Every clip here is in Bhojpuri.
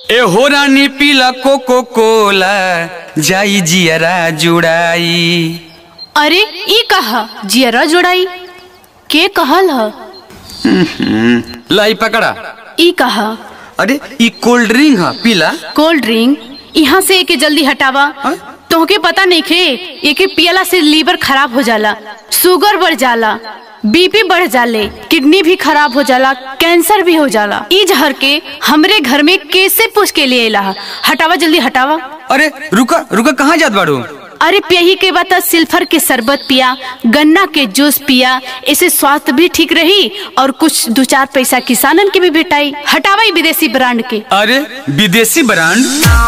ए हो रानी पीला कोको कोला जाई जियरा जुड़ाई अरे ई कहा जियरा जोड़ाई के कहल ह लाई पकड़ा ई कहा अरे ई कोल्ड ड्रिंक है पीला कोल्ड ड्रिंक यहाँ से एके जल्दी हटावा हाँ? तोहके पता नहीं खे एके पियला से लीवर खराब हो जाला शुगर बढ़ जाला बीपी बढ़ जाले किडनी भी खराब हो जाला कैंसर भी हो जाला ई जहर के हमरे घर में कैसे पूछ के लिए ला हटावा जल्दी हटावा अरे रुका रुका कहाँ जात बाड़ू अरे पियही के बाद तो सिल्फर के शरबत पिया गन्ना के जूस पिया इससे स्वास्थ्य भी ठीक रही और कुछ दो चार पैसा किसानन के भी भेटाई हटावा ई विदेशी ब्रांड के अरे विदेशी ब्रांड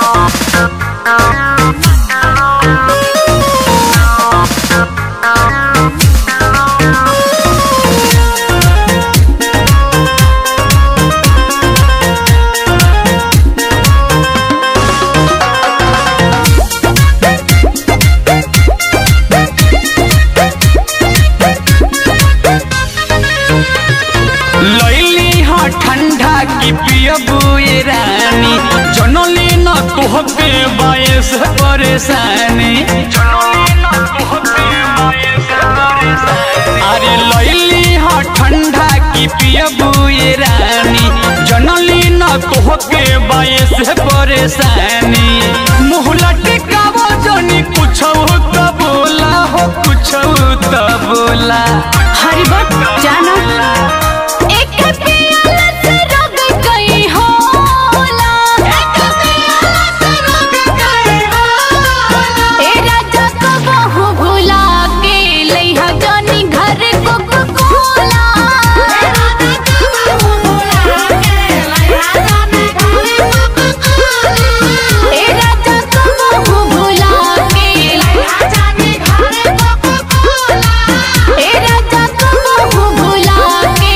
लैली हाँ ठंडा की पियबू ये रानी जनली न तोहके बायस परेशानी अरे लैली हाँ ठंडा की पियबू ये रानी जनली न तोहके बायस परेशानी मुँह लटकावो जनी कुछ तो बोला हो कुछ तो बोला हरी बट जाना एक पियाला से रग गई होला एक पियाला से रग गई होला ए राजा को बहु भुला के लइहा जानी घर को कोला ए राजा को बहु भुला के लइहा जानी घर को कोला ए राजा को बहु भुला के लइहा जानी घर को कोला ए राजा को बहु भुला के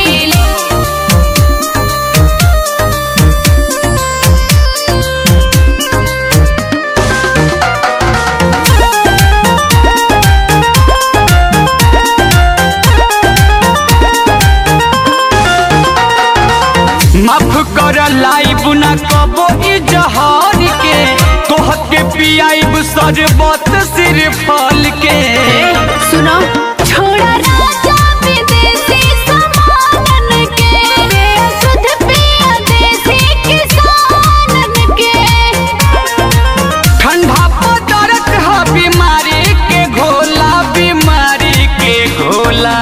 माफ कर लाइब न कबो ई जहार के तोहके पियाइब सरबत सिर फल के सुनो छोड़ा राजा विदेशी सामानन के शुद्ध पिया देसी किसानन के ठंडा पदार्थ है बीमारी के घोला बीमारी के घोला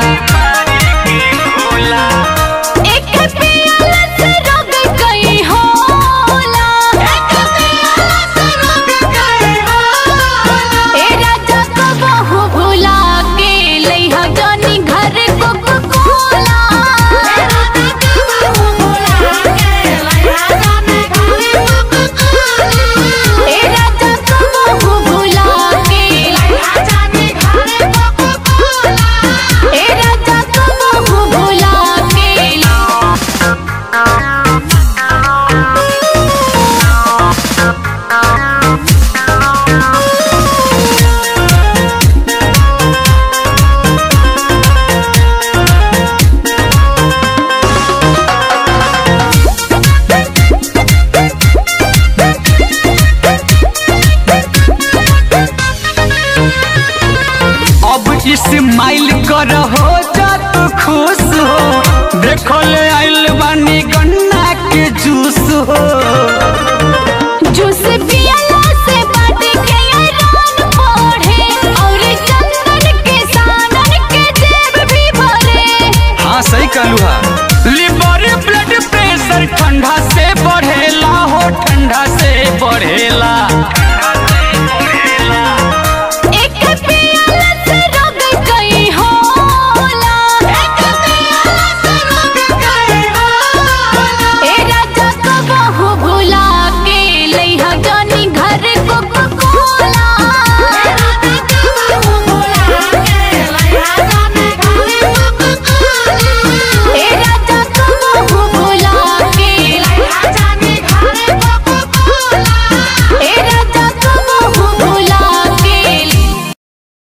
एक पियाला से रग गई होला एक पियाला से रग गई होला ए राजा को बहु भुला के लइहा जानी घर को कोला ए राजा को बहु भुला के लइहा जानी घर को कोला ए राजा को बहु भुला के लइहा जानी घर को कोला ए राजा को बहु भुला के अब इस्माइल कर हो जा तू खुश हो देखो ले आइल बानी गन्ना के जूस हो जूस पियला से बाटे के ऐलान पढ़े और चंदन के सानन के जेब भी भरे हाँ सही कहलू हा लिवर ब्लड प्रेशर ठंडा से बढ़ेला हो ठंडा से बढ़ेला